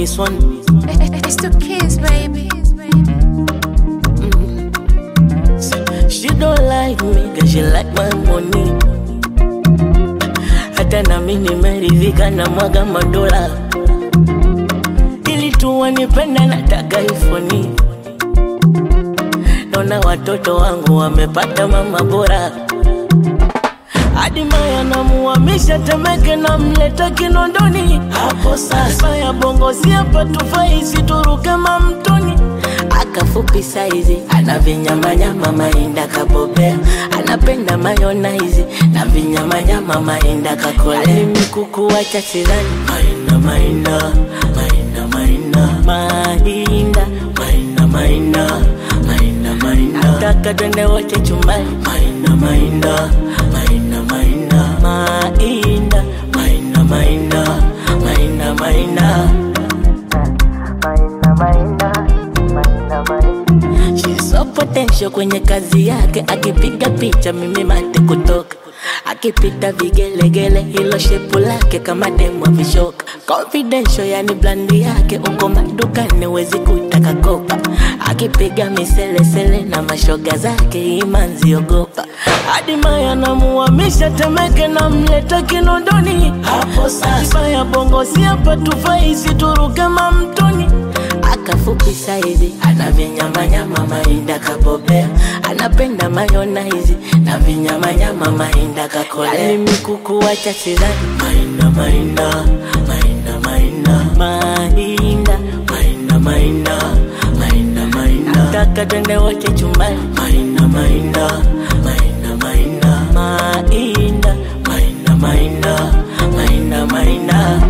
this one. It's the kids, baby. She don't like me, cause she like my money. Hata na mimi nimeridhika na mwaga madola. Ili tu wanipenda nataka ifoni. Naona watoto wangu wamepata mama bora. Hadi Maya namuhamisha Temeke na mleta Kinondoni. Hapo sasa ya bongo si hapa tufai situruke mamtoni. Akafupi saizi ana vinyamanyama mainda kabobea, anapenda mayonaizi na vinyamanyama mainda kakolea. Mimi kukuacha sidhani mainda mainda mainda mainda mainda mainda mainda mainda mainda nataka twende wote chumbani mainda mainda mainda mainda mainda mainda mainda mainda mainda She's so potential kwenye kazi yake, akipiga picha mimi mate kutoka, akipita vigelegele, hilo shepu lake kama demu vishoka, confidential yani blandi yake, uko madukani wezi kutaka kopa, akipiga miselesele na mashoga zake imanzi ogopa, hadi Maya namuhamisha Temeke na mleta Kinondoni, hapo sasa ya bongo si hapa tufai situruke mamtoni akafupi saizi ana vinyamanyama mainda kabobea anapenda mayonaizi na vinyamanyama mainda kakolea mimi kukuacha sidhani mainda mainda mainda mainda mainda mainda mainda mainda mainda nataka twende wote chumbani mainda mainda mainda mainda mainda mainda mainda mainda mainda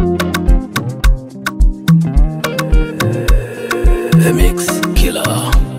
The Mix Killer.